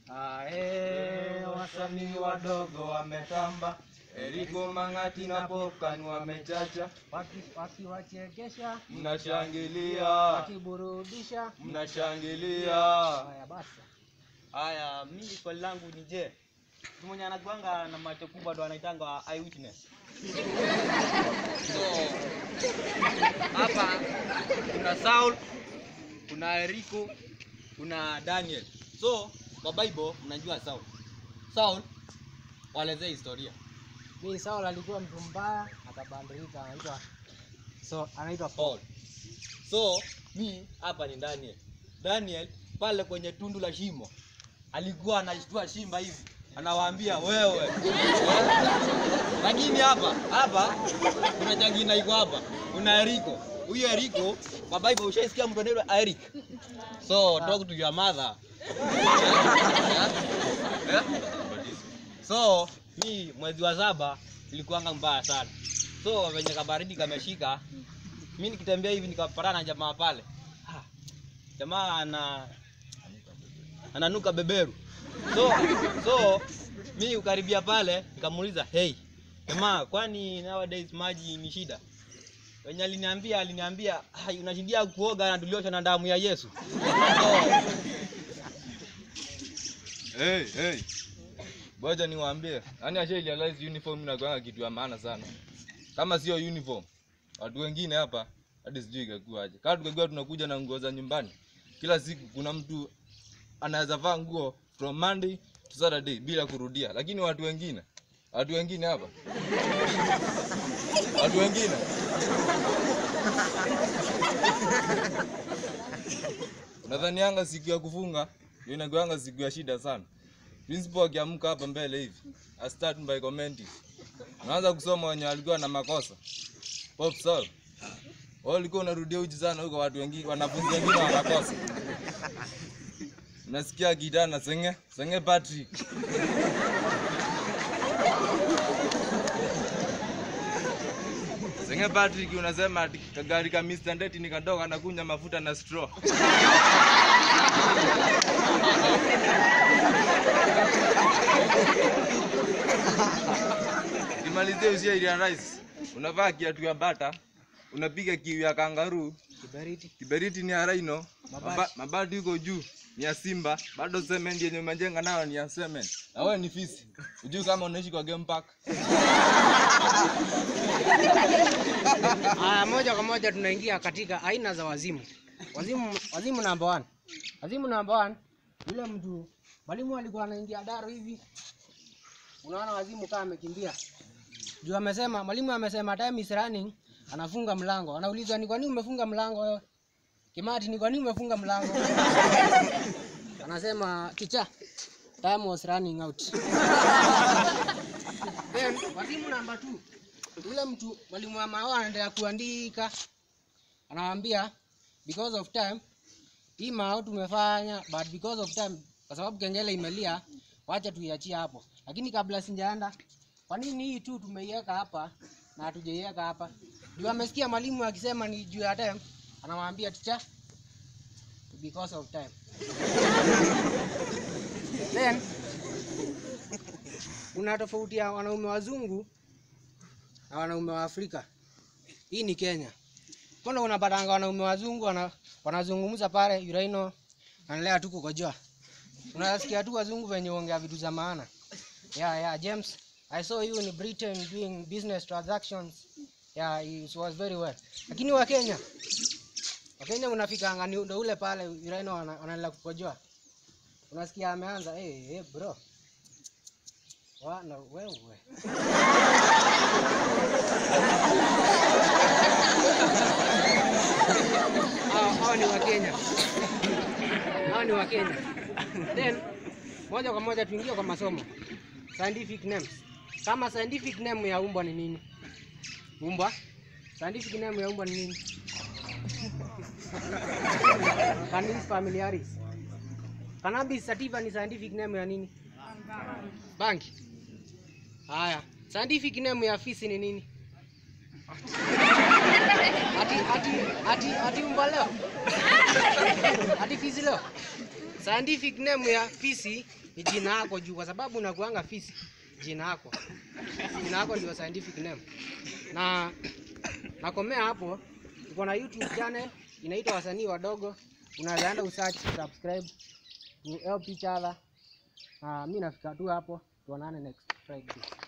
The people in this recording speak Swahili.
Ae, wasanii wadogo wametamba, Eriko Mang'ati na Popcan wamechacha, Waki- wakiwachekesha mnashangilia, wakiburudisha. mnashangilia. Haya basi, Haya, mimi swali langu ni je, mtu mwenye anakuanga na macho kubwa ndo anaitanga eyewitness. So hapa kuna Saul, kuna Eriko, kuna Daniel. So kwa Bible mnajua Saul. Saul walezea historia. mimi Saul alikuwa mtu mbaya, akabadilika, anaitwa so anaitwa Paul. Paul. So mi hapa ni Daniel. Daniel pale kwenye tundu la shimo alikuwa anashtua shimba hivi, anawaambia wewe. Lakini hapa hapa kuna jangina iko hapa, kuna Eriko. Huyo Eriko kwa Bible ushaisikia mtu anaitwa Eric. So talk to your mother. So mi mwezi wa saba ilikuwanga mbaya sana. So venye kabaridi kameshika, mi nikitembea hivi nikapatana na jamaa pale. Ah, Jamaa ana ananuka beberu. So so mi ukaribia pale nikamuuliza, hey jamaa, kwani nowadays maji ni shida? Wenye aliniambia aliniambia "Hai, unashindia kuoga na tuliosha na damu ya Yesu. So, Hey, hey. Ngoja niwaambie, yani asha realize uniform inakuwa kitu ya maana sana. Kama sio uniform, watu wengine hapa hadi sijui ingekuwaje. Kama tungekuwa tunakuja na nguo za nyumbani, kila siku kuna mtu anaweza vaa nguo from Monday to Saturday bila kurudia, lakini watu wengine, watu wengine hapa, watu wengine Nadhanianga siku ya kufunga ndio inakuanga siku ya shida sana. Principal akiamka hapa mbele hivi, I start by commenting. Unaanza kusoma wenye walikuwa na makosa. Pop Saul. Wao walikuwa unarudia uji sana huko watu wengine wanafunzi wengine wanakosa. Nasikia kijana senge, senge Patrick. Senge Patrick unasema ati kagari ka Mr. Ndeti ni kadogo anakunya mafuta na straw. Kimalizie usia ile rice. Unavaa kiatu ya bata, unapiga kiu ya kangaroo, Kiberiti. kiberiti ni ya rhino, Mabati. maba- mabati yuko juu ni ya simba, bado cement yenye umejenga nayo ni ya cement. Na wewe ni fisi. Ujui kama unaishi kwa game park. Haya, moja kwa moja tunaingia katika aina za wazimu. Wazimu, wazimu number one. Wazimu number one, yule mtu mwalimu alikuwa anaingia daro hivi, unaona wazimu kama amekimbia juu, amesema mwalimu amesema time is running, anafunga mlango. Anaulizwa ni kwa nini umefunga mlango wewe? Kimati, ni kwa nini umefunga mlango? Anasema ticha, time was running out. Then wazimu number two yule mtu mwalimu wa mao anaendelea kuandika, anawaambia because of time hii mao tumefanya, but because of time, kwa sababu kengele imelia, wacha tuiachie hapo. Lakini kabla sijaenda, kwa nini hii tu tumeiweka hapa na hatujaiweka hapa? Juu amesikia mwalimu akisema ni juu ya time, anamwambia ticha, because of time. Then kuna tofauti ya wanaume wazungu na wanaume wa Afrika. Hii ni Kenya. Mbona unapatanga wanaume wazungu wana, wanazungumza pale Uraino analea tu kukojoa. Unasikia tu wazungu venye ongea vitu za maana. Yeah, yeah, James, I saw you in Britain doing business transactions. Yeah, it was very well. Lakini wa Kenya Wakenya unafikanga ni ndo ule pale Uraino wana- wanaendelea kukojoa. Unasikia ameanza, hey, hey bro. Wana wewe. hao hao ni Wakenya, hao ni Wakenya. Then moja kwa moja tuingie kwa masomo scientific names. Kama scientific name ya umbwa ni nini? Umbwa, scientific name ya umbwa ni nini? Canis familiaris. Cannabis sativa ni scientific name ya nini? Bangi. Haya, scientific name ya fisi ni nini? Ati ati ati ati umbwa leo. Ati fisi leo. Scientific name ya fisi ni jina yako juu, kwa sababu unakuanga fisi, jina yako, jina yako ndio scientific name. Na nakomea hapo. Tuko na YouTube channel inaitwa wasanii wadogo, unaweza enda usearch, subscribe, to help each other. Uh, mi nafika tu hapo, tuonane next Friday.